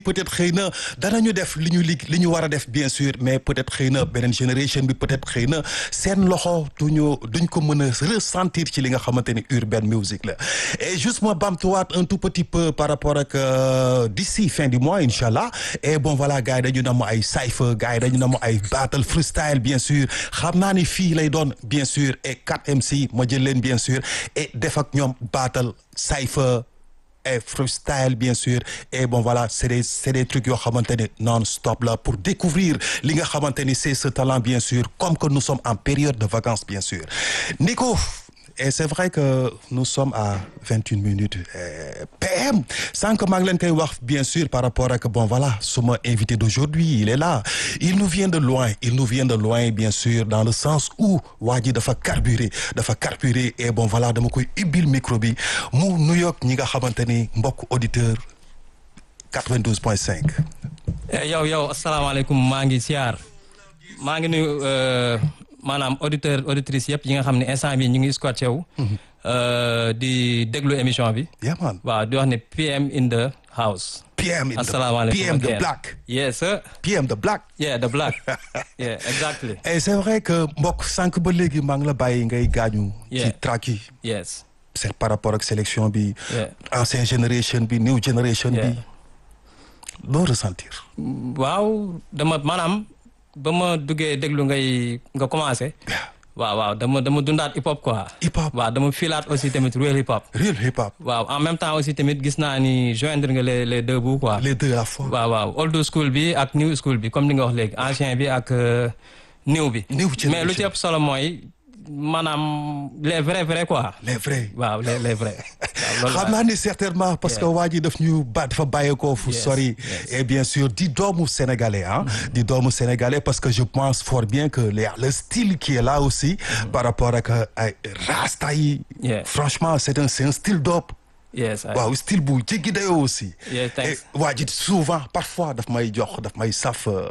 peut-être xëy na danañu def li ñu lig li ñu war a def bien sûr mais peut-être xëy na beneen génération bi peut-être xëy na seen loxo duñu duñ ko mën a ressentir ci li nga xamante ni urban music la et juste ma bamtuwaat un tout petit peu par rapport ak d'ici fin du mois incha allah et bon voilà gars yi dañu nam ay cypher gars yi dañu nam ay battle freestyle bien sûr xam naa ni fii lay doon bien sûr et 4 MC ma jël leen bien sûr et def ak ñoom battle cypher et freestyle bien sûr et bon voilà c'est des c'est des trucs yoo xamante ni non-stop là pour découvrir li nga xamante ni c'est ce talent bien sûr comme que nous sommes en période de vacances bien sûr Nico et c'est vrai que nous sommes à vingt une minutes PM sànq maa ngi leen koy wax bien sûr par rapport ak bon voilà suma invité d'aujourd'hui il est là il nous vient de loin il nous vient de loin bien sûr dans le sens où waa ji dafa carburé dafa carburé et bon voilà dama koy ubbil micro bi mu nuyoog ñi nga xamante ni mbokk auditeur 92 point 5 yow yow asalaamaaleykum maa ngi siyaar maa ngi nuyu maanaam auditeur auditrice yëpp yi nga xam ne instant bi ñu ngi squatté wu di déglu émission bi yeah man waaw di wax ne PM in the house PM in the asalaamaaleykum PM the again. black yes sir PM the black yeah the black yeah exactly et c'est vrai que mbokk sànq ba léegi maa ngi la bàyyi ngay gaañu ci Yeah. track yi yes c'est par rapport ak sélection bi Yeah. ancienne génération bi new generation bi Yeah. loo ressentir waaw dama maanaam ba ma duggee déglu ngay nga commencé waaw waaw dama dama dundaat hip hop quoi hip hop waaw dama filaat aussi tamit real hip hop real hip hop waaw en même temps aussi tamit gis naa ni joindre nga les les deux bouts quoi les deux à la fois waaw waaw old school bi ak new school bi comme ni nga wax léegi ancien bi ak euh, new bi New generation. mais lu ci ëpp solo mooy maanaam les vrais vrais quoi les vrais waaw les les vrais waaw loolu xam naa ni certainement parce que waa ji daf ñu ba dafa bàyyeekoo fu Yes, sori yes. et bien sûr di doomu sénégalais ah di doomu sénégalais parce que je pense fort bien que le le style qui est là aussi par rapport ak ay rasta yi Yeah. franchement c'est un c'est un style dope yes I- waaw style bu jéggi dayoo aussi Yeah, thanks. et waa ji souvent parfois daf may jox daf may saf euh,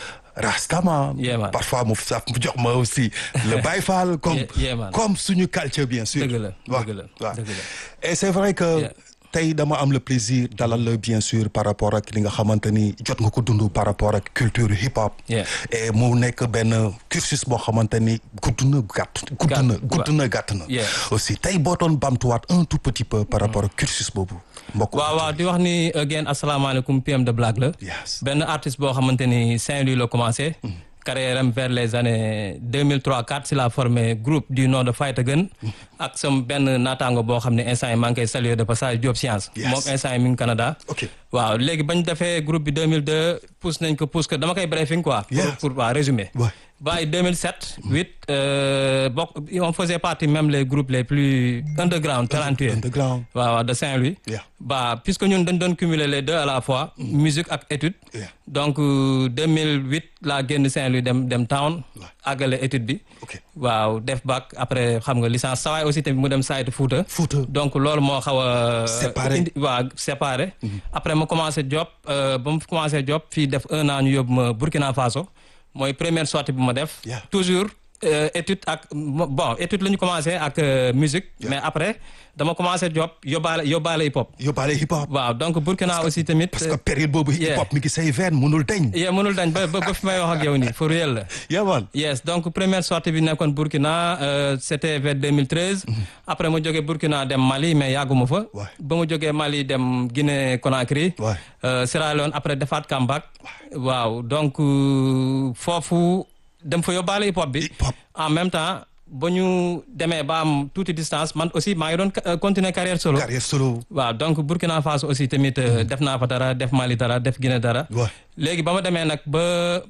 rastama Yeah, man. parfois mu saf mu jox ma aussi le Baye Fall comme Yeah, yeah, man. comme suñu culture bien sûr Dëgg la, waaw dëgg la, waaw. dëgg la. et c'est vrai que Yeah. tey dama am le plaisir dalal la bien sûr par rapport ak li nga xamante ni jot nga ko dund par rapport ak culture hip hop Yeah. et mu nekk benn cursus boo xamante ni gudd na gàtt gudd Gàtt, na gudd waaw. na gàtt na Yeah. aussi tey boo doon bamtuwaat un tout petit peu par rapport ak cursus boobu mbokk waaw waaw di wax ni again asalaamaaleykum PM de Black la Yes. benn artiste boo xamante ni Saint-Louis la commencé carrière am vers les années 2003 4 si la formé groupe du nom de Fight Again ak sam benn naataango boo xam ne instant yi maa ngi koy saluer de passage Diop Science Yes. moom instant yi mi ngi Canada ok waaw léegi bañ defee groupe bi 2002 pousse nañ ko pousse que dama koy briefing quoi pour Yeah. pour waaw résumer Ouais. By 2007, 8, euh, bokk on faisait partie même les groupes les plus underground, talentueux. underground waaw waaw de Saint-Louis. Yeah. bah puisque ñun dañ doon cumuler les deux à la fois. musique ak étude. Yeah. donc euh, 2008 laa génn Saint-Louis dem dem town. àggale étude bi. ok waaw def bac après xam nga licence sawaay aussi tamit mu dem saytu Fouta. Fouta. donc loolu moo xaw a. Séparé. indi waaw séparé. après ma commencé job euh, ba mu commencé job fii def un an ñu yóbbu ma Burkina Faso mooy première sortie bu ma def. Yeah. toujours euh, étude ak bon étude la ñu commencé ak euh, musique. mais après dama commencé job yóbbaale yóbbaale hip hop. yóbbaale hip hop waaw donc Burkina aussi tamit. parce que période boobu hip yeah. hop mi ngi say veine mënul deñ yee mënul dañ ba ba ba fi may wax ak yow nii for real la. yeah man yes donc première sortie bi nekkoon Burkina euh, c'était vers 2013. après ma jógee Burkina dem Mali mais yàgguma fa. Ouais. ba ma jógee Mali dem Guinée Conakry. Ouais. Euh, Sierra Leone après defaat comeback. waaw donc euh, foofu dem fa yóbbaale hip hop bi. Hip hop. en même temps ba ñu demee ba am tuuti distance man aussi maa ngi doon euh, continuer carrière solo. carrière solo waaw donc Burkina Faso aussi tamit euh, def naa fa dara def Mali dara def Guinée dara. Ouais. léegi ba ma demee nag ba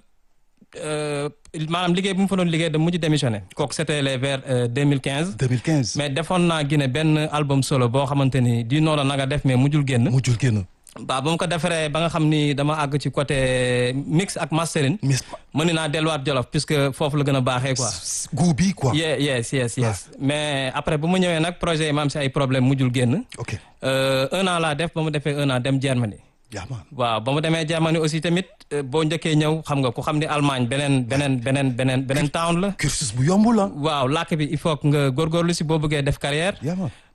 euh, maanaam liggéey bu mu fa doon liggéey da mujj démissionné kooku c'était les vers euh, 2015. 2015 mais defoon naa Guinée benn album solo boo xamante ni di noonu na nga def mais mujjul génn. mujjul génn waaw ba mu ko defaree ba nga xam ni dama àgg ci côté mix ak mastering. mis mën naa delluwaat Jolof puisque foofu la gën a baaxee quoi. goût bi quoi yeah, yes yes yes mais après bu mu ñëwee nag projet yi ma am si ay problème mujjul génn. ok Euh, un an laa def ba mu defee un an dem Germany. yaa man waaw ba mu demee Germany aussi tamit euh, boo njëkkee ñëw xam nga ku xam ni Allemagne beneen beneen beneen beneen beneen town la. cursus bu yomb la waaw làkk bi il faut que nga góorgóorlu si boo bëggee def carrière. yaa man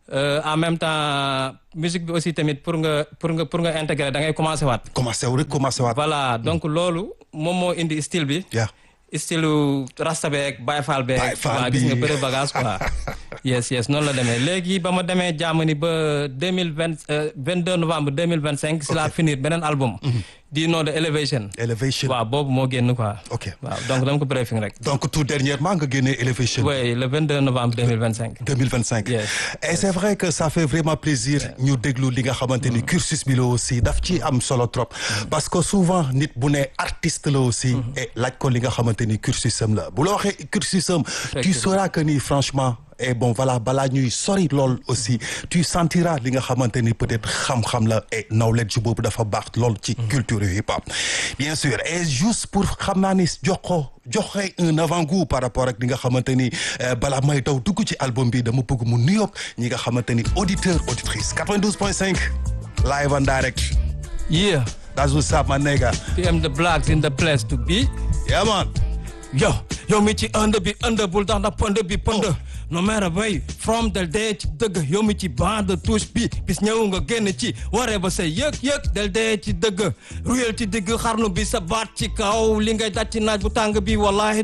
Euh, en même temps musique bi aussi tamit pour nga pour nga pour nga intégrer da ngay commencé waat. commencé wu rek commencé waat. voilà donc loolu moom moo indi style bi. Yeah. style rasta beeg Baye Fall beeg. Baye Fall waaw bi. gis nga bëre bagage quoi. yes yes noonu la demee léegi ba ma demee Germany ba deux mille vingt vingt deux novembre deux mille vingt cinq si la finir beneen album. di nom de Elevation. Elevation. waaw boobu moo génn quoi. Ok. waaw donc dama ko briefing rek. donc tout dernièrement nga génnee Elevation. oui le 22 novembre 2025. 2025. Yes. et c'est vrai que ça fait vraiment plaisir ñu déglu li nga xamante ni cursus bi la aussi daf ci am solo trop parce que souvent nit bu ne artiste la aussi et laaj ko li nga xamante ni cursus am la bu la waxee cursus am tu sauras que ni franchement et bon voilà balaa ñuy sori lool aussi tu sentiras li nga xamante ni peut-être xam-xam la et knowledge boobu dafa baax lool ci culture hip hop bien sûr et juste pour xam naa ni jox ko joxe un avant-goût par rapport ak li nga xamante ni euh, balaa may daw dugg ci album bi dama bëgg mu nuyoog ñi nga xamante ni auditeur auditrice 92.5 live and direct yeah that's what's up my nigga PM the blacks in the place to be. yeah man yo yow mi ci ënd bi ënd bul tax na pënd bi pënd no matter way from del dee ci dëgg yow mi ci bande touche bi bis ñëw nga génn ci waree ba say yëg-yëg del dee ci dëgg ruyel ci digg xarnu bi sa baat ci kaw li ngay daj ci naaj bu tàng bi wallahi